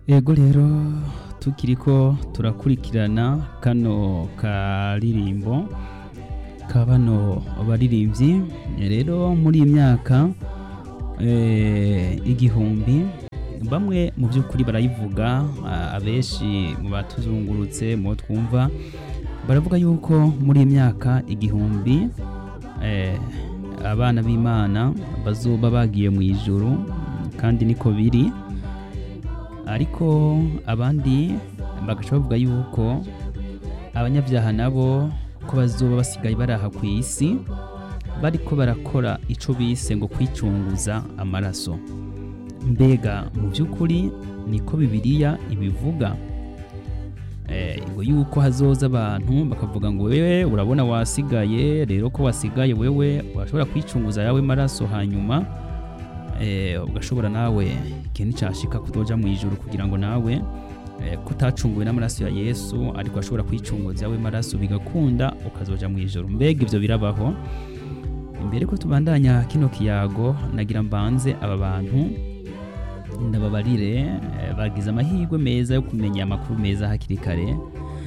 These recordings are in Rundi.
Ego rero tukiriko turakurikirana kano karirimbo ka bano baririmbyi rero muri iyi myaka eh, igihumbi bamwe mu by'ukuri barayivuga a- abenshi mu batuzungurutse mu bo twumva baravuga yuko muri iyi myaka igihumbi eh, abana b'imana bazoba bagiye mu ijuru kandi niko biri ariko abandi bagaca bavuga yuko abanyabyaha nabo ko bazoba basigaye baraha ku isi bariko barakora ico bise ngo kwicunguza amaraso mbega mu by'ukuri niko bibiliya ibivuga Eh, ngo yuko hazoza abantu bakavuga ngo wewe urabona wasigaye rero ko wasigaye wewe urashobora kwicunguza yawe maraso hanyuma eh, ugashobora nawe ikintu cyashika kutoja mu ijuru kugira ngo nawe eh, kutacunguwe n'amaraso ya yesu ariko ashobora kwicunguza yawe maraso bigakunda ukazoja mu ijuru mbega ivyo birabaho imbere ko tubandanya kino kiyago nagira mbanze aba bantu ndababarire eh, bagize amahirwe meza yo kumenya amakuru meza hakiri kare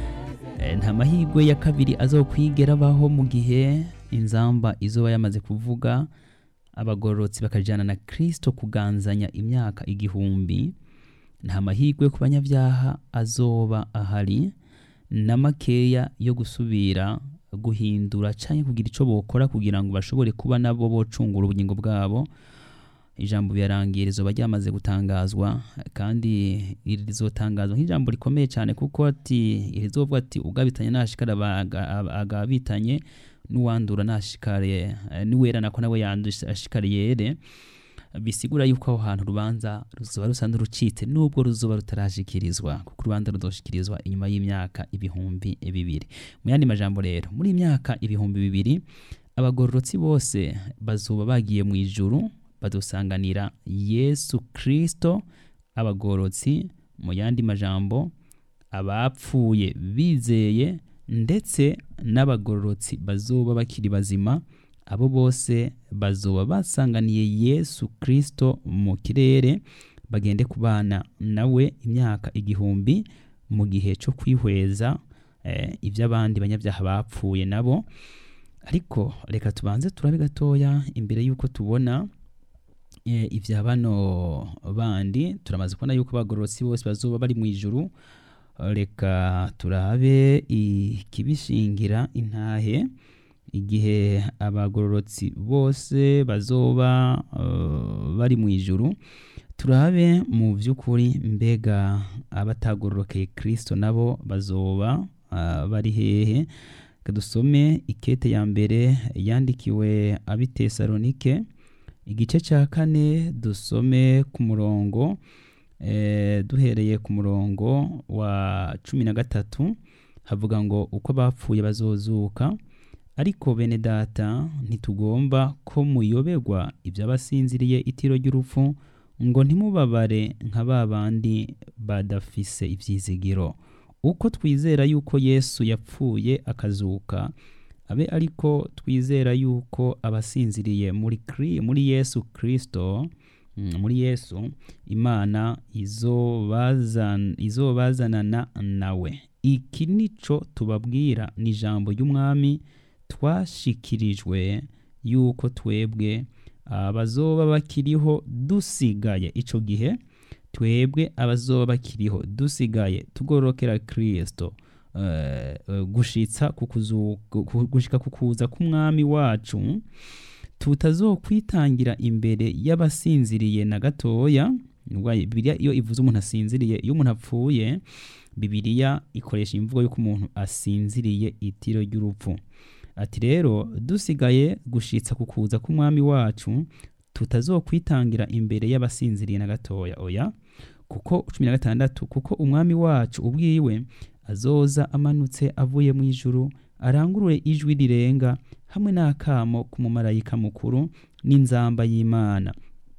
Eh, nta mahirwe ya kabiri azokwigera abaho mu gihe inzamba izoba yamaze kuvuga abagororotsi bakajyana na kristo kuganzanya imyaka igihumbi nta mahirwe ku banyabyaha azoba ahari na makeya yo gusubira guhindura cyangwa kugira icyo bokora kugira ngo bashobore kuba nabo bocungura ubugingo bwabo ijambo birarangiye rizoba ryamaze gutangazwa kandi iri rizotangazwa nk'ijambo rikomeye cyane kuko ati rizovuga ati ugabitanye nashikara abaga- aba- agabitanye n'uwandura nashikare eh, n'uwera nako nawe yandusha ashikare yere bisigura yuko aho hantu urubanza ruzoba rusa n'urucitse nubwo ruzoba rutarashikirizwa kuko urubanza ruzoshikirizwa inyuma y'imyaka ibihumbi bibiri mu yandi majambo rero muri iyi myaka ibihumbi bibiri abagororotsi bose bazoba bagiye mu ijuru badusanganira yesu kristo abagororotsi mu yandi majambo abapfuye bizeye ndetse n'abagororotsi bazoba bakiri bazima abo bose bazoba basanganiye yesu kristo mu kirere bagende kubana nawe imyaka igihumbi mu gihe cyo kwihweza eh, iby'abandi banyabyaha bapfuye nabo ariko reka tubanze turabe gatoya imbere y'uko tubona eh, ibya bano bandi turamaze kubona yuko abagororotsi bose bazoba bari mu ijuru reka turabe ikibishingira intahe igihe abagororotsi bose bazoba eh, bari mu ijuru turabe mu by'ukuri mbega abatagororokeye kristo nabo bazoba ah, bari hehe Reka dusome ikete ya mbere yandikiwe abitesalonike igice cya kane dusome ku murongo eh, duhereye ku murongo wa cumi na gatatu havuga ngo uko bapfuye bazozuka ariko bene data ntitugomba ko muyoberwa iby'abasinziriye itiro ry'urupfu ngo ntimubabare nka ba bandi badafise ibyizigiro uko twizera yuko yesu yapfuye akazuka abe ariko twizera yuko abasinziriye muri, Kri- muri yesu kristo mm, muri yesu imana izobazan- izobazanana nawe iki nico tubabwira ni ijambo ry'umwami twashikirijwe yuko twebwe abazoba bakiriho dusigaye ico gihe twebwe abazoba bakiriho dusigaye tugororokera kristo eh, eh, gushitsa ku kuzu- ku- gushika ku kuza k'umwami wacu tutazokwitangira imbere y'abasinziriye na gatoya Nubwo bibiliya iyo ivuze umuntu asinziriye iyo umuntu apfuye bibiliya ikoresha imvugo y'uko umuntu asinziriye itiro ry'urupfu ati rero dusigaye gushitsa ku kuza k'umwami wacu tutazokwitangira imbere y'abasinziriye na gatoya oya kuko cumi na gatandatu kuko umwami wacu ubwiwe azoza amanutse avuye mu ijuru arangurure ijwi rirenga hamwe n'akamo k'umumarayika mukuru n'inzamba y'imana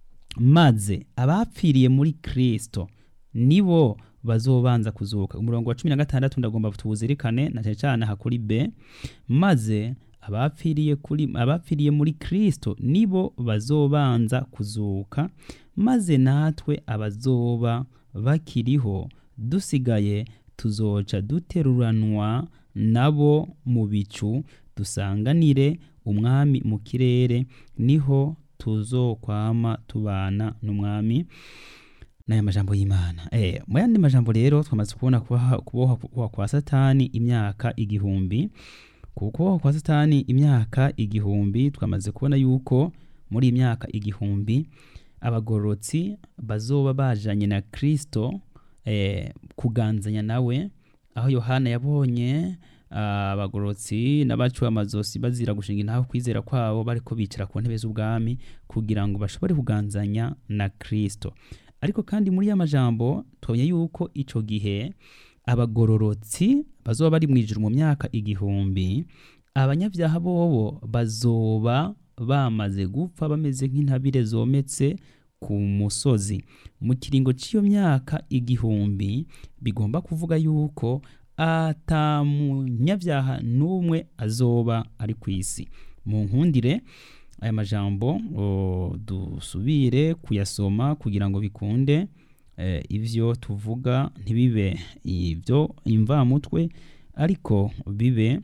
maze abapfiriye muri kristo nibo bazobanza kuzuka umurongo wa cumi na gatandatu ndagomba tuwuzirikane na cyane cyane aha kuri b maze abapfiriye kuri abapfiriye muri kristo nibo bazobanza kuzuka maze natwe abazoba bakiriho dusigaye tuzoca duteruranwa nabo mu bicu dusanganire umwami mu kirere niho tuzokwama tubana n'umwami n'aya majambo y'imana eh, mu yandi majambo rero twamaze kubona kubaha- kubohwa kubohwa kwa satani imyaka igihumbi ku kubohwa kwa satani imyaka igihumbi twamaze kubona yuko muri iyi myaka igihumbi abagororotsi bazoba bajanye na kristo eh, kuganzanya nawe aho yohana yabonye ah, abagororotsi n'abaciwe amazosi bazira gushinga intaho kwizera kwabo bariko bicara ku ntebe z'ubwami kugira ngo bashobore kuganzanya na kristo ariko kandi muri ya majambo twabonye yuko ico gihe abagororotsi bazoba bari mu ijuru mu myaka igihumbi abanyabyaha bobo bazoba bamaze gupfa bameze nk'intabire zometse ku musozi mu kiringo cy'iyo myaka igihumbi bigomba kuvuga yuko ata munyabyaha n'umwe azoba ari ku isi mu nkundire aya majambo o, dusubire kuyasoma kugira ngo bikunde eh, ivyo tuvuga ntibibe ivyo imvamutwe ariko bibe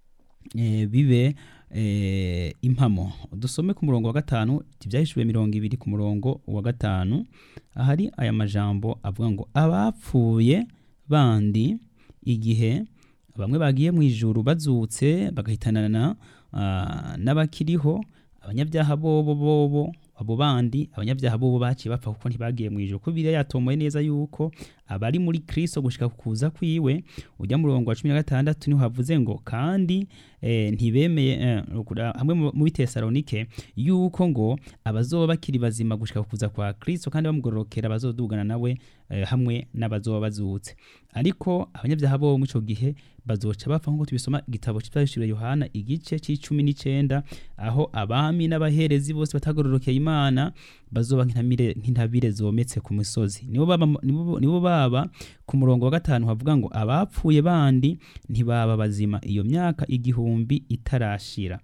eh, bibe eh, impamo dusome ku murongo wa gatanu tivyahishuwe mirongo ibiri ku murongo wa gatanu ahari aya majambo avuga ngo abapfuye bandi igihe bamwe bagiye mu ijuru bazutse bagahitanana ah, n'abakiriho abanyabyaha bobo bobo abo bandi abanyabyaha bobo baciye bapfa kuko ntibagiye mu ijuru ko biriya yatomoye neza yuko abari muri kristo gushika ku kuza kwiwe ujya mu murongo wa cumi na gatandatu niho havuze ngo kandi eh, ntibemeye eh, ukura- hamwe mu mu bitesalonike yuko ngo abazoba bakiri bazima gushika ku kuza kwa kristo kandi bamugororokera bazodugana nawe eh, hamwe n'abazoba bazutse ariko abanyabyaha bo muri ico gihe bazoca bapfa nk'uko tubisoma igitabo cy'ibyahishuriwe yohana igice c'icumi n'icenda aho abami n'abaherezi bose batagororokeye imana bazoba nk'intamire- nk'intabire zometse ku misozi nibo baba, nibo, nibo baba ku murongo wa gatanu havuga ngo abapfuye bandi ntibaba bazima iyo myaka igihumbi itarashira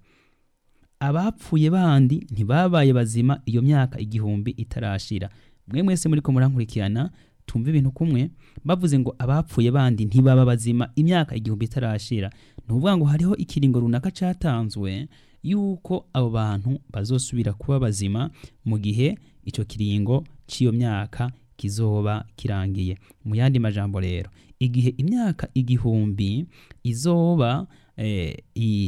abapfuye bandi ntibabaye bazima iyo myaka igihumbi itarashira mwe mwese muriko murankurikirana tumva ibintu kumwe bavuze ngo abapfuye bandi ntibaba bazima imyaka igihumbi itarashira ni ukuvuga ngo hariho ikiringo runaka catanzwe yuko abo bantu bazosubira kuba bazima mu gihe ico kiringo c'iyo myaka kizoba kirangiye mu yandi majambo rero igihe imyaka igihumbi izoba eh,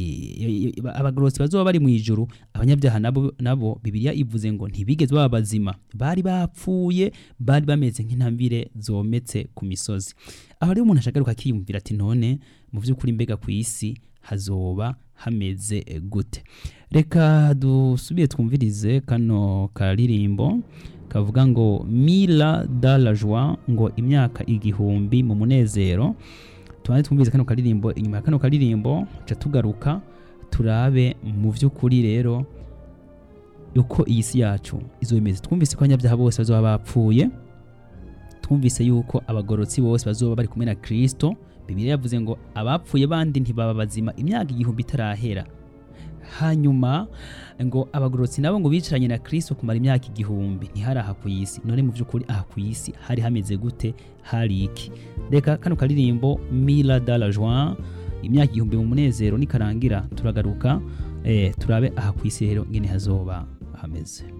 i- i- abagororotsi bazoba bari mu ijuru abanyabyaha nabo, nabo bibiliya ivuze ngo ntibigeze baba bazima bari bapfuye bari bameze nk'intambire zometse ku misozi aho rero umuntu ashagaruka akiyumvira ati none mu by'ukuri mbega ku isi hazoba hameze gute reka dusubire twumvirize kano karirimbo kavuga ngo mila da la joie ngo imyaka igihumbi mu munezero tubanze twumvirize kano karirimbo inyuma ya kano karirimbo ca tugaruka turabe mu by'ukuri rero uko iyi si yacu izomeze twumvise ko abanyabyaha bose bazoba bapfuye twumvise yuko abagorotsi bose bazoba bari kumwe na kristo bibiliya yavuze ngo abapfuye bandi ntibaba bazima imyaka igihumbi itarahera hanyuma ngo abagorotsi nabo ngo bicaranye na kristo kumara imyaka igihumbi ntihari aha ku isi none mu by'ukuri aha ku isi hari hameze gute hari iki reka kano karirimbo mila da la joie imyaka igihumbi mu munezero nikarangira turagaruka eh, turabe aha ku isi rero ngene hazoba hameze